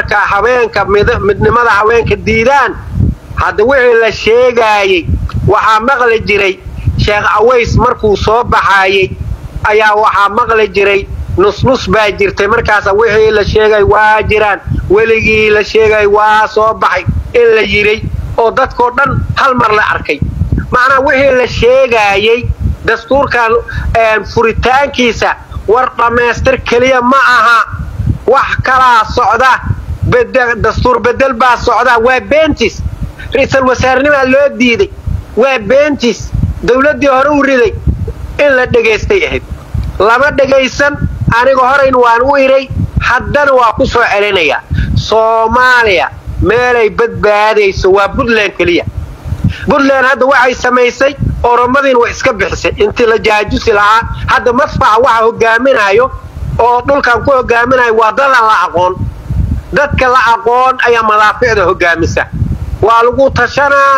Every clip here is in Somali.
marka haweenka midnimada haweenka diidaan hadda wixii la sheegaayey waxaa maqli jiray sheekh aways markuu soo baxaayey ayaa waxaa maqli jiray nusnus baa jirtay markaasa wixii la sheegay waa jiraan weligii la sheegay waa soo baxay in la yiray oo dadkoo dhan hal mar la arkay macnaa wixii la sheegaayey dastuurkan furitaankiisa war dhammaystir keliya ma aha wax kalaa socda dastuur bedel baa socda waa beentis ra-iisul wasaarnimaa loo diiday waa beentis dawladdii hore u riday in la dhegaystay ahayd lama dhegaysan aniga horayn waan u iray haddana waa ku soo celinayaa soomaaliya meelay badbaadayso waa puntland keliya puntland hadda waxay samaysay oromadiin way iska bixisay intii la jaajusi lahaa hadda madfaca waxa hogaaminayo oo dhulkan ku hogaaminayo waa dadan la aqoon dadka la aqoon ayaa madaaficda hogaamisa waa lagu tashanaa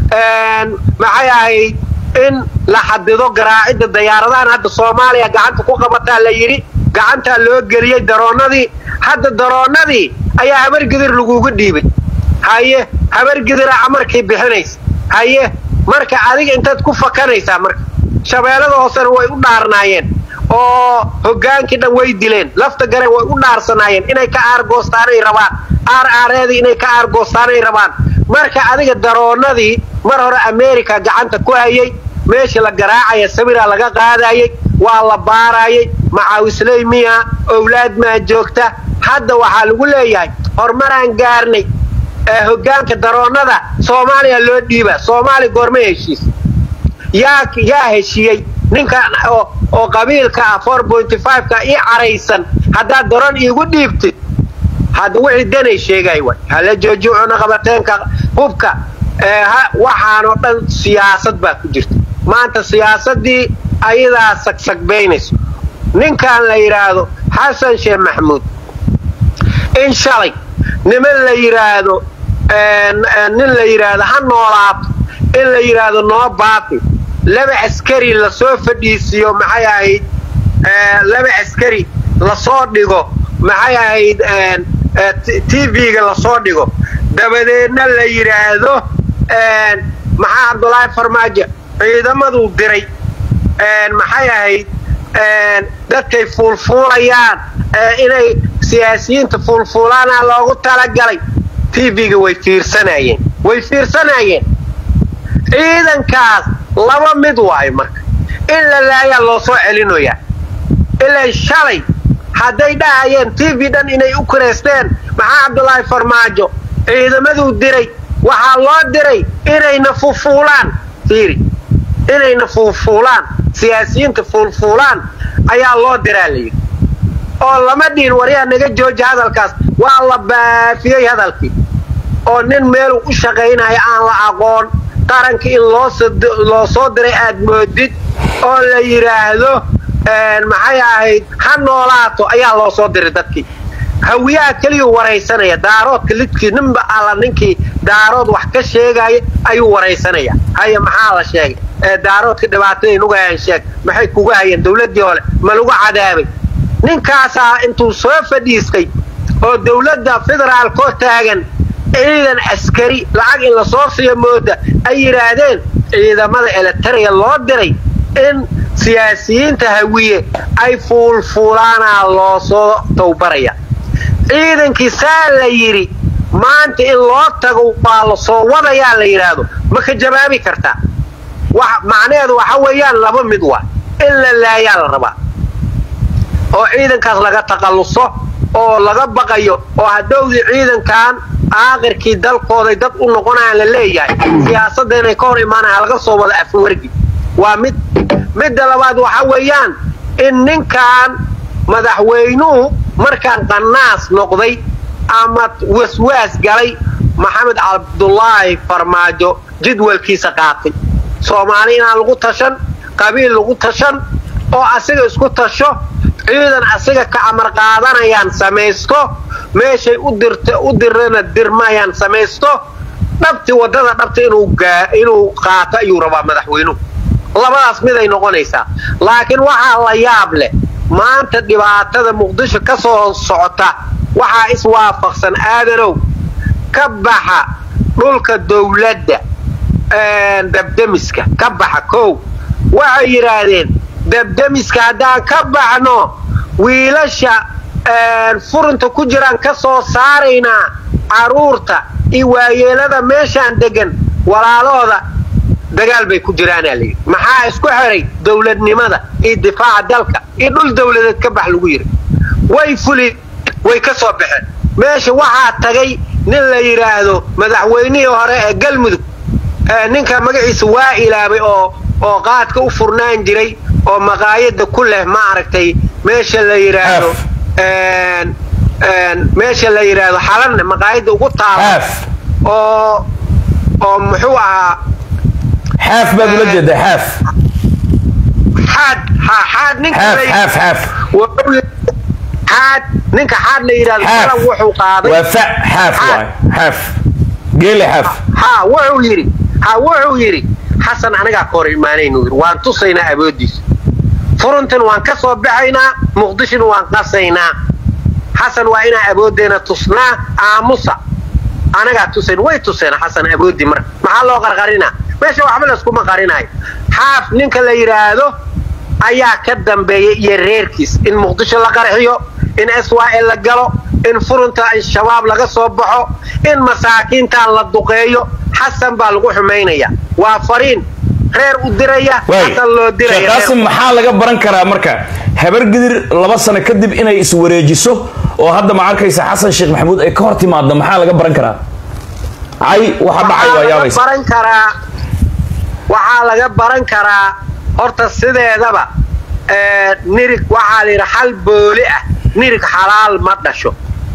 maxay ahayd in la xadido garaacidda dayaaradahan hadda soomaaliya gacanta ku qabataa la yidhi gacantaa loo geliyey daroonnadii hadda daroonnadii ayaa habargidir lagugu dhiibay haye habargidira amarkii bixinaysa haye marka adiga intaad ku fakanaysaa marka shabeellada hoosena way u dhaarnaayeen oo hogaankii dhan way dileen lafta gare way u dhaarsanaayeen inay ka aargoostaanay rabaan aar aareedii inay ka aargoostaanay rabaan marka adiga daroonnadii mar hore america gacanta ku hayay meeshii la garaacaya sawiraa laga qaadayey waa la baarayay macaawisley miya owlaad maa joogta hadda waxaa lagu leeyahay horumaraan gaarnay hogaanka daroonnada soomaaliya loo dhiiba soomaaliya goorma heshiis yaa heshiiyey ninkan oo qabiilka ah ka ii caraysan haddaad daroon iigu dhiibtid hadda wixii danay sheegay way hala joojuucuna qabateenka hubka waxaanoo dhan siyaasad baa ku jirta maanta siyaasaddii ayadaa sagsagbaynayso ninkan la yidhaahdo xasan sheekh maxamuud in shalay niman la yidhaahdo nin la yidhaahdo ha noolaato in la yidhaahdo noo baafi laba askari lasoo fadhiisiiyo maxay ahayd laba askari lasoo dhigo maxay ahayd tv-ga lasoo dhigo dabadeedna la yidhaahdo maxaa cabdulaahi farmaajo ciidamaduu diray maxay ahayd dadkay fuulfuulayaan inay siyaasiyiinta fuulfuulaana loogu talagalay tv-ga way fiirsanayeen way fiirsanaayeen ciidankaas laba mid waayo marka in la laayaa loo soo celinoyaa ilaa shalay hadday dhahayeen tv dhan inay u kiraysteen maxaa cabdulaahi farmaajo ciidamaduu diray waxaa loo diray inayna fuulfuulaan fiiri inayna fuulfuulaan siyaasiyiinta fuulfuulaan ayaa loo diraa layidhi oo lama dhihin waryaa naga jooja hadalkaas waa la baafiyey hadalkii oo nin meeluu u shaqaynaya aan la aqoon qaranka in loo soo diray aad moodid oo la yidhaahdo maxay ahayd ha noolaato ayaa loo soo diray dadkii hawiyaha keliyuu waraysanaya daaroodka lidkii ninba alla ninkii daarood wax ka sheegaya ayuu waraysanaya haya maxaa la sheegay ee daaroodka dhibaatadaay nugu hayaan sheeg maxay kugu hayeen dawladdii hole ma lagu cadaabay ninkaasaa intuu soo fadhiistay oo dawladda federaalkoo taagan ciidan askari lacag in la soo siiyo mooda ay yidhaahdeen ciidamada elitariya loo diray in siyaasiyiinta hawiye ay fuulfuulaanaa loo soo tawbaraya ciidankii saa la yidhi maanta in loo tago waa la soo wadayaa la yidhaahdo ma ka jawaabi kartaa macnaheedu waxa weeyaan laba mid waa in la laayaa la rabaa oo ciidankaas laga taqalluso oo laga baqayo oo hadhowdii ciidankan aakirkii dalkooday dad u noqonayaan la leeyahay siyaasadda inay ka hor imaanayaan laga soo wada afwargi waa mid midda labaad waxa weeyaan in ninkan madaxweynuhu markaan qanaas noqday ama waswaas galay maxamed cabdulaahi farmaajo jadwalkiisa qaatay soomaali inaan lagu tashan qabiil lagu tashan oo asiga isku tasho ciidan asiga ka amar qaadanayaan samaysto meeshay u dirana dirmayaan samaysto dhabti waddada dhabta inuu qaato ayuu rabaa madaxweynuhu labadaas miday noqonaysaa laakiin waxaa la yaab leh maanta dhibaatada muqdisho ka soo socota waxaa iswaafaqsan aadanow ka baxa dhulka dowladda dabdemiska ka baxa kow waxay yidhaahdeen dabdemiska haddaan ka baxno wiilasha furunta ku jiraan ka soo saaraynaa carruurta iyo waayeelada meeshaan degan walaalahooda dagaal bay ku jiraanaa layidhi maxaa isku xiray dowladnimada iyo difaaca dalka iyo dhul dowladeed ka bax lagu yidhi way fuli way ka soo baxeen meesha waxaa tagay nin la yidhaahdo madaxweynihii hore ee galmudug ninka magaciisa waa ilaabay oo oo qaadka u furnaan jiray oo maqaayada ku leh ma aragtay meesha la yidhaahdo meesha la yidhaahdo xalanne maqaayada ugu taala oo oo muxuu ahaa xaaf baad ula jeedaa xaaf xaad ha xaad ninka xaaf xaaf xaaf xaad ninka xaad la yidhahdo xalan wuxuu qaaday waa fa xaaf waay xaaf geele xaaf ha wuxuu yidhi ha wuxuu yidhi xasan anagaa ka hor imaanaynu yidhi waan tusaynaa awooddiisa furuntan waan ka soo baxaynaa muqdishona waan qasaynaa xasan waa inaa awooddeena tusnaa aamusa anagaa tusayn way tuseen xasan awooddii marka maxaa loo qarqarinaa meesha waxba layskuma qarinayo xaaf ninka la yidhaahdo ayaa ka dambeeyay iyo reerkiis in muqdisho la qarxiyo in swal la galo in furunta shabaab laga soo baxo in masaakiintan la duqeeyo xasan baa lagu xumaynaya waa fariin reer u diraya xasan loo diraya qaasim maxaa laga baran karaa marka habargidir laba sano kadib inay iswareejiso oo hadda ma arkaysa xasan sheekh maxamuud ay ka hor timaado maxaa laga baran karaa cay waxa dhacay waa yaabaysa baran karaa waxaa laga baran karaa horta sideedaba nirig waxaa la yidhi xal booli ah nirig xalaal ma dhasho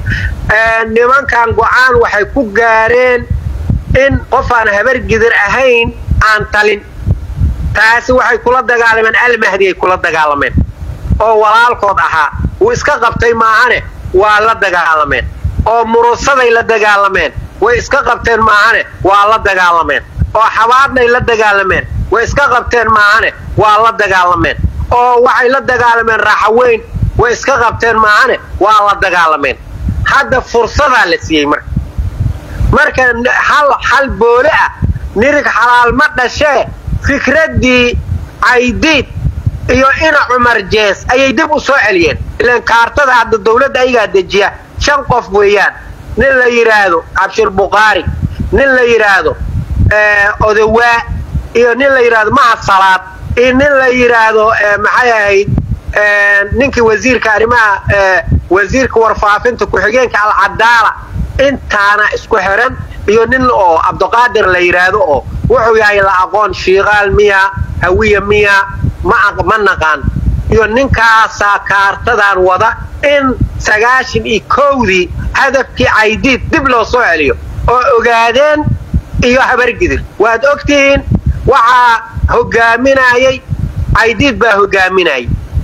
nimankan go-aan waxay ku gaareen in qof aan habargidir ahayn aan talin taasi waxay kula dagaalameen almahdi ay kula dagaalameen oo walaalkood ahaa wuu iska qabtay maahane waa la dagaalameen oo murusaday la dagaalameen way iska qabteen maahane waa la dagaalameen oo xabaadnay la dagaalameen way iska qabteen maahane waa la dagaalameen oo waxay la dagaalameen raaxaweyn way iska qabteen maahane waa la dagaalameen hadda fursadaa la siiyey marka marka xal boole ah nirig xalaal ma dhashee fikraddii caydiid iyo ina cumar jees ayay dib u soo celiyeen ilaan kaartada hadda dawladda ayagaa dejiya shan qof weeyaan nin la yidhaahdo cabshir bukhaari nin la yidhaahdo odawaa iyo nin la yidhaahdo mahad salaad iyo nin la yidhaahdo maxay ahayd ninkii wasiirka arrimaha wasiirka warfaafinta ku-xigeenka alcadaala intaana isku xiran iyo nin oo cabdiqaadir la yidhaahdo oo wuxuu yahay la aqoon shiiqaal miya hawiya miya ma naqaan iyo ninkaasaa kaartadan wada in sagaashan iyo kowdii hadafkii caydiid dib loo soo celiyo oo ogaadeen iyo habargidir waad ogtihiin waxaa hogaaminayay caydiid baa hogaaminayay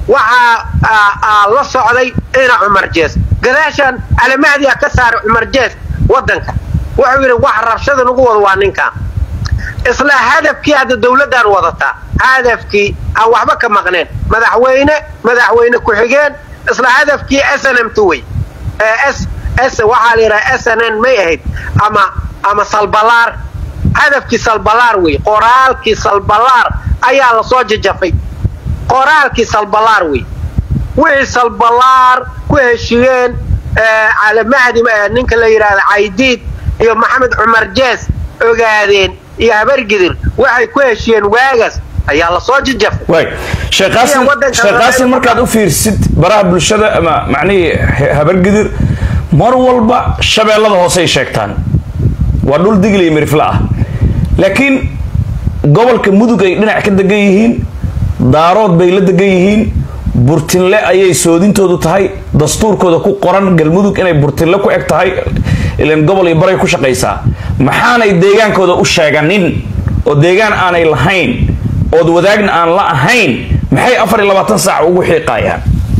waxaa la socday ina cumar jees gadaashaan alamahdiya ka saaray cumar jees waddanka wuxuu yidhi wax rabshada nagu wada waa ninkan isla hadafkii hadda dawladdan wadataa hadafkii aan waxba ka maqneen madaxweyne madaxweyne ku-xigeen isla hadafkii snmt wey waxaa la yidhaha snn may ahayd ama ama salbalaar hadafkii salbalaar wey qoraalkii salbalaar ayaa lasoo jajafay qoraalkii salbalaar wey wixii salbalaar ku heshiyeen calamahdi ninka la yidhaahdo caydiid iyo maxamed cumar jees ogaadeen iyo habargidir waxay ku heshiyeen waagaas ayaa lasoo jajafay waay sheekh qaasim sheekh qaasim markaad u fiirsid baraha bulshada ama macnihii habargidir mar walba shabeellada hoosey sheegtaan waa dhul digil iyo mirifle ah laakiin gobolka mudug ay dhinac ka degan yihiin daarood bay la degan yihiin burtinle ayay soodintoodu tahay dastuurkooda ku qoran galmudug inay burtinle ku eg tahay ilan gobol iyo baray ku shaqaysaa maxaanay deegaankooda u sheeganin oo deegaan aanay lahayn ood wadaagna aan la ahayn maxay afar iyo labaatan saac ugu xiiqayaan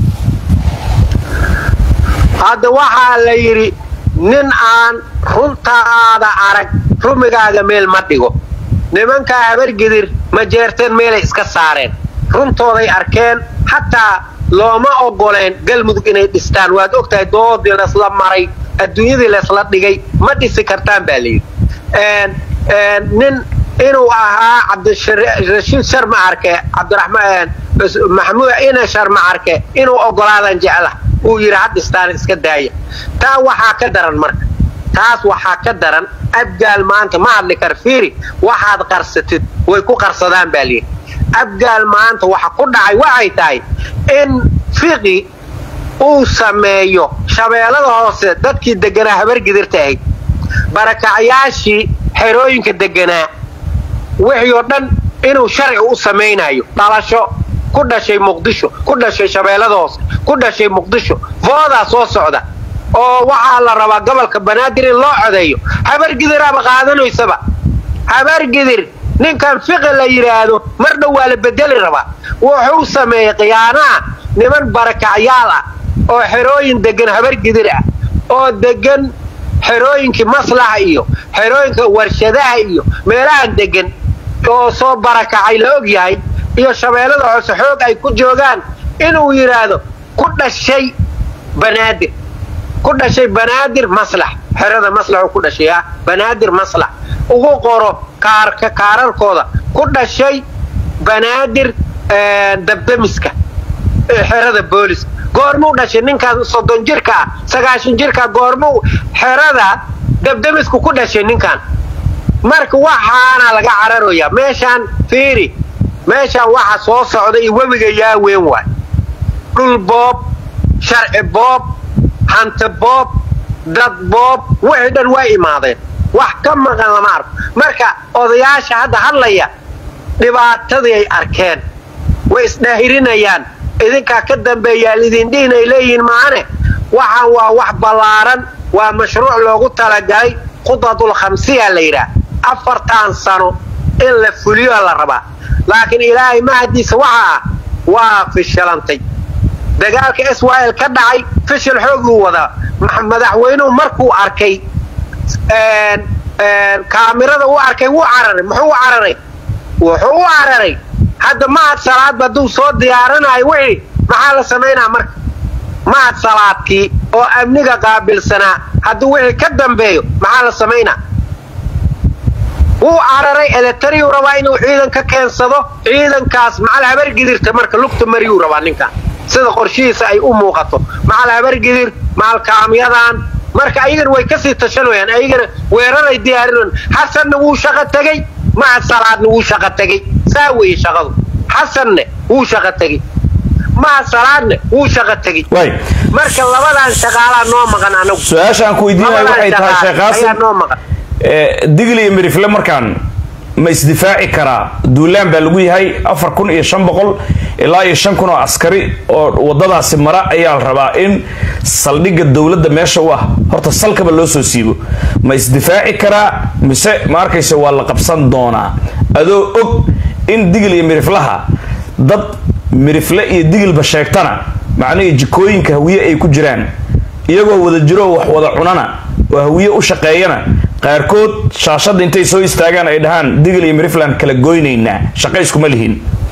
hadda waxaa la yidhi nin aan runtaada arag rumigaaga meel ma dhigo nimankaa habargidir ma jeerteen meelay iska saareen runtooday arkeen xataa looma ogoleen galmudug inay dhistaan waad ogtahay doodii laysla maray adduunyadii laysla dhigay ma dhisi kartaan baa layidhi nin inuu ahaa cabdirashiid sharma arke cabdiraxmaan maxamuud ina sharma arke inuu ogolaadan jecla uu yidhi ha dhistaan iska daaya taa waxaa ka daran marka taas waxaa ka daran abgaal maanta ma hadli kar fiiri waxaad qarsatid way ku qarsadaan baa layidhi abgaal maanta waxa ku dhacay waxay tahay in fiqi uu sameeyo shabeellada hoose dadkii deganaa habargidirta ahayd barakacyaashii xerooyinka deganaa wixii oo dhan inuu sharci u samaynayo dhalasho ku dhashay muqdisho ku dhashay shabeellada hoose ku dhashay muqdisho voodaa soo socda oo waxaa la rabaa gobolka banaadir in loo codeeyo habargidiraaba qaadanaysaba habargidir ninkan fiqi la yidhaahdo mar dhow waa la bedeli rabaa wuxuu sameeyey khiyaanaha niman barakacyaal ah oo xerooyin degan habargidir ah oo degan xerooyinkii maslaxa iyo xerooyinka warshadaha iyo meelahan degan oo soo barakacay la og yahay iyo shabeellada hoose xoog ay ku joogaan inuu yidhaahdo ku dhashay banaadir ku dhashay banaadir maslax xerada maslaxuu ku dhashay ah banaadir maslax ugu qoro kaarka kaararkooda ku dhashay banaadir dabdamiska xerada booliska goormuu dhashay ninkaan soddon jirka ah sagaashan jirka goormuu xerada dabdamisku ku dhashay ninkaan marka waxaana laga cararoyaa meeshaan fiiri meeshaan waxa soo socda iyo webiga yaa weyn waay dhul boob sharci boob hanti boob dad boob wixii dhan waa imaadeen wax ka maqan lama arko marka odayaasha hadda hadlaya dhibaatadii ay arkeen way isdhaahirinayaan idinkaa ka dambeeyaa lidindhihin ay leeyihiin maane waxaan waa wax ballaaran waa mashruuc loogu talagalay khudadul khamsiya la yidhaah afartan sano in la fuliyo la rabaa laakiin ilaahay mahadiisa waxa ah waa fishilantay dagaalka israel ka dhacay fishil xooguu wadaa madaxweynuhu markuu arkay kaamirada u arkay wuu cararay muxuu u cararay wuxuu u cararay hadda mahad salaadba hadduu soo diyaaranayo wixii maxaa la samaynaa marka mahad salaadkii oo amniga qaabilsanaa hadduu wixii ka dambeeyo maxaa la samaynaa wuu cararay eletariyuu rabaa inuu ciidan ka keensado ciidankaas macal habargidirta marka lugta mariyuu rabaa ninkan sida qorshihiisa ay u muuqato macal habargidir macal kaamyadan marka ayagana way kasii tashanayaan ayagana weeraray diyaarinayaan xasanna wuu shaqo tegey mahad salaadna wuu shaqo tegey saa weeye shaqadu xasanne wuu shaqo tegey mahad salaadne wuu shaqo tegey marka labadan shaqaalaa noo maqan anagu su-aashaan ku weydiinaya waxay tahay sheekh ayaa qaasim noo maqan digli iyo mirifle markaan ma isdifaaci karaa duulaan baa lagu yahay afar kun iyo shan boqol ilaa iyo shan kun oo askari oo wadadaasi mara ayaa la rabaa in saldhigga dowladda meesha u ah horta salkaba loo soo siibo ma isdifaaci karaa mise ma arkaysa waa la qabsan doonaa adoo og in digil iyo miriflaha dad mirifle iyo digilba sheegtana macnihii jikooyinka hawiye ay ku jiraan iyagoo wada jiro wax wada cunana oo hawiye u shaqeeyana qaarkood shaashadda intay soo istaagaan ay dhahaan digil iyo mirifland kala goynaynaa shaqo iskuma lihin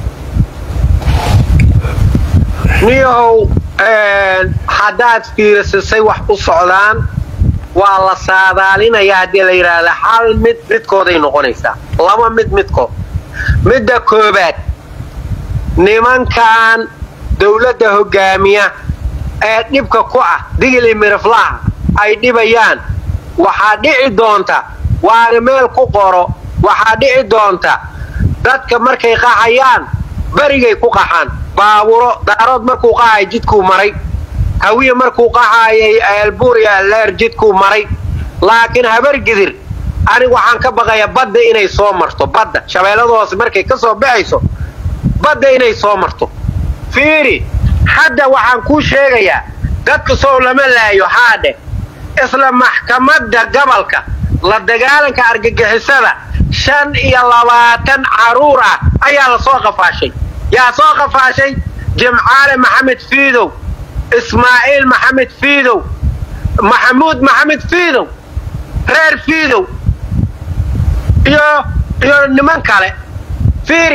niyahow haddaad fiirisisay wax u socdaan waa la saadaalinayaa haddii la yidhaahda hal mid midkooday noqonaysaa laba mid midkood midda koobaad nimankan dowladda hoggaamiya ee dhibka ku ah digil iyo miriflaha ay dhibayaan waxaa dhici doonta waana meel ku qoro waxaa dhici doonta dadka markay qaxayaan berigay ku qaxaan baaburo daarood markuu qaxay jidkuu maray hawiye markuu qaxayay eelbuur iyo alleer jidkuu maray laakiin habargidir anigu waxaan ka baqayaa badda inay soo marto badda shabeellada hoose markay ka soo baxayso badda inay soo marto fiiri hadda waxaan kuu sheegayaa dadka sow lama laayo haadhe isla maxkamadda gobolka la dagaalanka argagixisada shan iyo labaatan caruur ah ayaa la soo qafaashay yaa soo qafaashay jimcaale maxamed fiidow ismaaciil maxamed fiidow maxamuud maxamed fiidow reer fiidow iyo iyo niman kale fiiri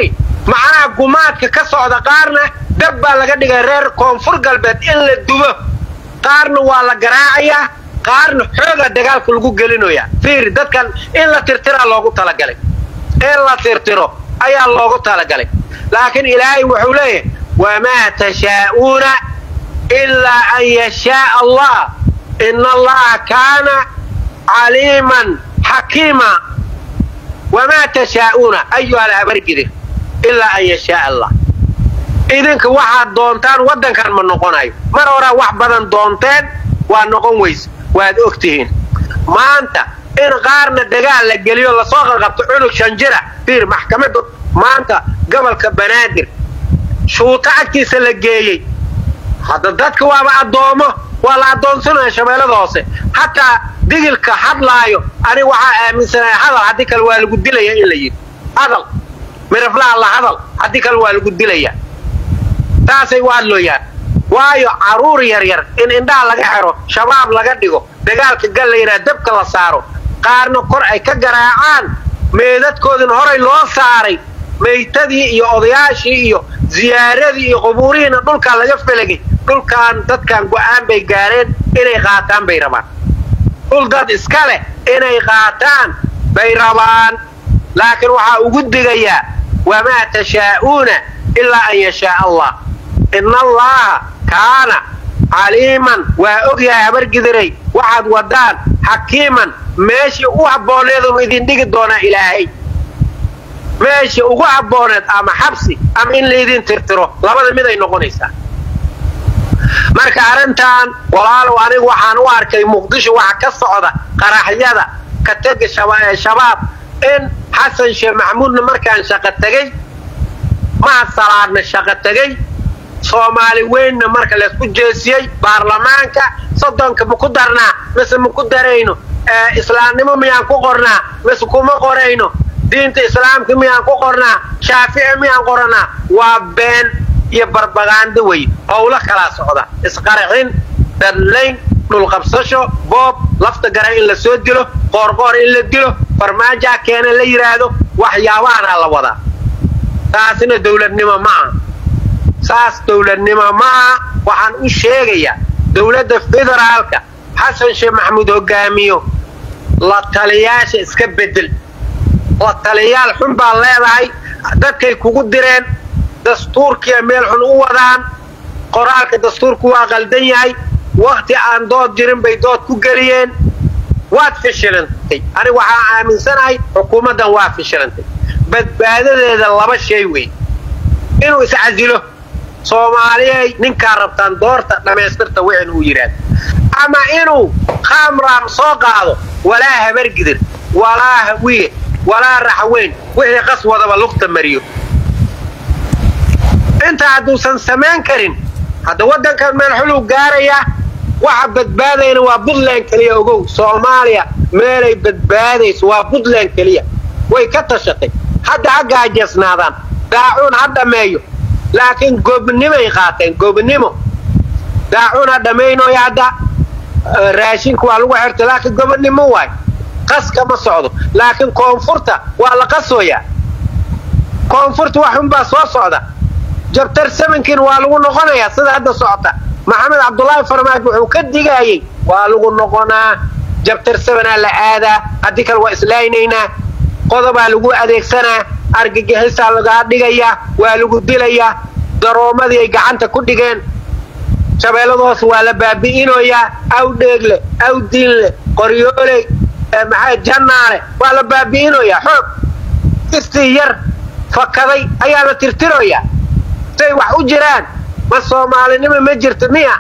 macnaha gumaadka ka socda qaarna dab baa laga dhigay reer koonfur galbeed in la dubo qaarna waa la garaacayaa qaarna xooga dagaalka lagu gelinoyaa fiiri dadkan in la tirtiraa loogu talagalay in la tirtiro ayaa loogu talagalay laakiin ilaahay wuxuu leeyahay wamaa tashaa'uuna ilaa an yashaaa allah ina allaha kaana caliiman xakiima wamaa tashaa'uuna ayuha alhabargidir ilaa an yashaaa allah idinka waxaad doontaan waddankan ma noqonayo mar horaa wax badan doonteen waa noqon weyse waad og tihiin maanta in qaarna dagaal la geliyo lasoo qalqabto cunug shanjira fiir maxkamadda maanta gobolka banaadir shuuto agtiisa la geeyey hadda dadka waaba addoomo waa la addoonsanaya shabeellada hoose hataa digilka hadlaayo aniga waxaa aaminsanaya hadal haddii kale waa lagu dilaya in la yidhi hadal miraflaha la hadal haddii kale waa lagu dilaya taasay u hadlooyaan waayo carruur yaryar in indhaha laga xero shabaab laga dhigo dagaalka gal la yidhaha dabka la saaro qaarna kor ay ka garaacaan meedadkoodina horay loo saaray maytadii iyo odayaashii iyo ziyaaradii iyo qubuurihiina dhulkaa laga felagay dhulkan dadkan go'aan bay gaareen inay qaataan bay rabaan dhul dad iska leh inay qaataan bay rabaan laakiin waxaa ugu digayaa wamaa tashaa'uuna ilaa an yashaaa allah ina allaaha kaana caliiman waa ogyahay habargidiray waxaad wadaan xakiiman meeshii u habbooneedunu idin dhigi doonaa ilaahay meeshii ugu habbooneed ama xabsi ama in laydin tirtiro labada mid ay noqonaysaa marka arrintan walaalow anigu waxaan u arkay muqdisho waxa ka socda qaraxyada ka tega shabaab in xasan sheekh maxamuudna markaan shaqo tegey mahad salaadna shaqo tegey soomaali weynna marka laysku jeesiyey baarlamaanka soddonka ma ku darnaa mise ma ku darayno islaamnimo miyaan ku qornaa mise kuma qorayno diinta islaamka miyaan ku qornaa shaafici miyaan qoranaa waa been iyo barbagaando wey howlo kalaa socda isqarxin dadlayn dhulqabsasho boob lafta garan in la soo dilo qoorqoor in la dilo farmaajaa keena la yidhaahdo waxyaabahanaa la wadaa taasina dowladnimo ma aha saas dowladnimo ma aha waxaan u sheegayaa dowladda federaalka xasan sheekh maxamuud hogaamiyo la taliyaasha iska bedel la taliyaal xun baa leedahay dadkay kugu direen dastuurkiia meel xun u wadaan qoraalka dastuurku waa qaldan yahay wakhti aan dood jirin bay dood ku geliyeen waad fishilantay aniga waxaan aaminsanahay xukuumaddan waa fishilantay badbaadadeeda laba shay wey inuu iscasilo soomaaliyay ninkaa rabtaan doorta dhammaystirta wixin uu yidhaahdo ama inuu khamraam soo qaado walaa habargidir walaa hawiye walaa raxweyn wixii qas wadaba lugta mariyo intaa hadduusan samayn karin hadda waddankan meel xuluu gaarayaa waxa badbaadayna waa puntland keliya ogow soomaaliya meelay badbaadayso waa puntland keliya way ka tashatay hadda ha gaajeesnaadaan daacuun ha dhammeeyo laakiin goobnimay qaateen goobnimo daacuun ha dhammaynoy hadda raashinka waa lagu xirta laakiin gobonnimo waay qaska ma socdo laakiin koonfurta waa la qasooyaa koonfurta wax unbaa soo socda jabtar samankiina waa lagu noqonayaa sida hadda socota maxamed cabdulaahi farmaajo wuxuu ka digaayey waa lagu noqonaa jabtar samanaa la aadaa haddii kale waa islaaynaynaa qodobaa lagu adeegsanaa argagixisaa lagaa dhigayaa waa lagu dilayaa daroomadii ay gacanta ku dhigeen shabeellada hoose waa la baabi'inoyaa aw dheegle aw diinle qoryooley maxaa jannaale waa la baabi'inoyaa xoog istii yar fakaday ayaa la tirtiroyaa say wax u jiraan ma soomaalinimo ma jirto miya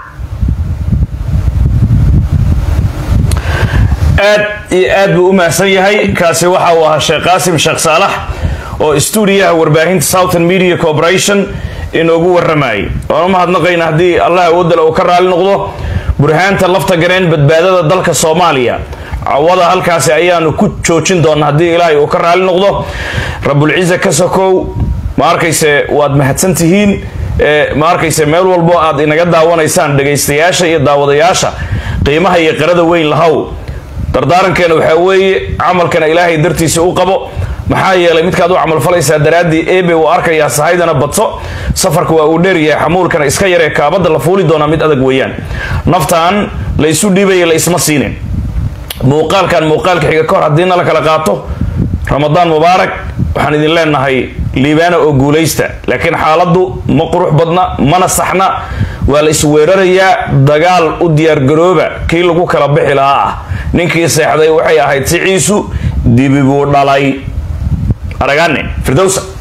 aad iyo aad buu u mahadsan yahay kaasi waxa uu ahaa sheekh qaasim sheekh saalax oo stuudiyaha warbaahinta southern media corporation inoogu warramayay waan u mahadnaqayna haddii allah awoodale uu ka raali noqdo burhaanta lafta gareen badbaadada dalka soomaaliya cawada halkaasi ayaanu ku joojin doona haddii ilaahay uu ka raali noqdo rabulciza ka sokow ma arkayse waad mahadsan tihiin ma arkayse meel walbo aad inaga daawanaysaan dhegaystayaasha iyo daawadayaasha qiimaha iyo qirada weyn lahow dardaarankeena waxaa weeye camalkana ilaahay dartiisa u qabo maxaa yeelay midkaad u camalfalaysaa daraaddii ebe uu arkayaa sahaydana badso safarka waa uu dheeryahay xamuulkana iska yaree kaabadda la fuuli doonaa mid adag weeyaan naftaan la isu dhiibaya la isma siinin muuqaalkan muuqaalka xiga kahor haddiina la kala qaato ramadaan mubaarak waxaan idin leenahay liibaana oo guulaysta laakiin xaaladdu ma qurux badna mana saxna waa la isweerarayaa dagaal u diyaargarooba kii lagu kala bixi lahaa ah ninkii seexday waxay ahayd siciisu dibi buu dhalay aragaane firdowsa